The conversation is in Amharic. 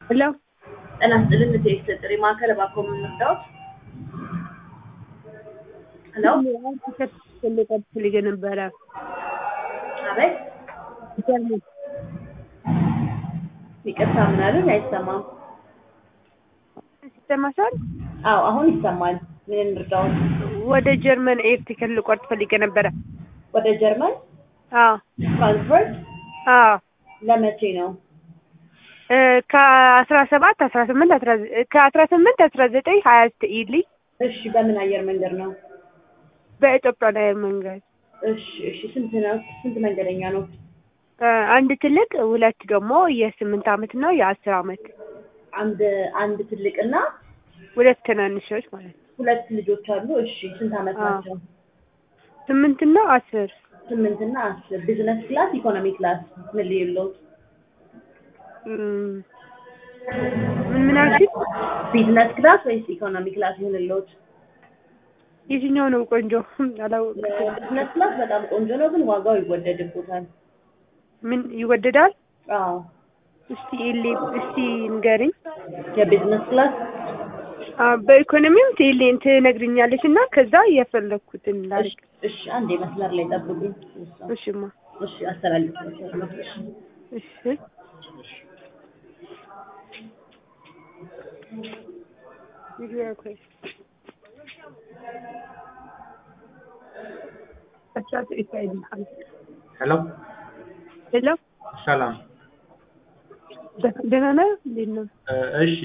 ሄሎ ጤና ይስጥልን የቴክስት ጥሪ ማዕከል እባክዎ ምን ልርዳዎት? ሄሎ ልቀጥ ፈልጌ ነበረ። አቤት ይቅርታ ምን አሉኝ? አይሰማም። ይሰማሻል? አዎ አሁን ይሰማል። ምን እንርዳዎት? ወደ ጀርመን ኤር ቲኬት ልቆርጥ ፈልጌ ነበረ። ወደ ጀርመን አዎ ፍራንክፈርት አዎ ለመቼ ነው? እ ከአስራ ሰባት አስራ ስምንት አስራ ዘ- ከአስራ ስምንት አስራ ዘጠኝ ሀያ ስትይልኝ እሺ በምን አየር መንገድ ነው? በኢትዮጵያ አየር መንገድ እሺ እሺ ስንት ነው? ስንት መንገደኛ ነው? እ አንድ ትልቅ ሁለት ደግሞ የስምንት አመት እና የአስር አመት አንድ አንድ ትልቅና ሁለት ትናንሾች ማለት ነው። ሁለት ልጆች አሉ። እሺ ስንት አመት አዎ። ናቸው? ስምንት እና አስር ስምንት እና አስር ቢዝነስ ክላስ ኢኮኖሚ ክላስ ምን ልዩሎት? እም፣ ምን ምን አልሽኝ? ቢዝነስ ክላስ ወይስ ኢኮኖሚ ክላስ ይሁንልዎት? የትኛው ነው ቆንጆ? አላወቅኩም። ቢዝነስ ክላስ በጣም ቆንጆ ነው፣ ግን ዋጋው ይወደድቦታል። ምን ይወደዳል? አዎ እስቲ ኤሌ እስቲ ንገሪኝ። የቢዝነስ ክላስ አ በኢኮኖሚም ትይልኝ ትነግሪኛለሽ እና ከዛ የፈለኩትን እሺ ላድርግ። እሺ፣ አንዴ መስመር ላይ ጠብቁኝ። እሺማ እሺ አስተላልፋለሁ። እሺ እሺ ይግባ ኮይ አቻት ኢሳይድ ሄሎ ሄሎ ሰላም። ደህና ነህ? እንዴት ነው? እ እሺ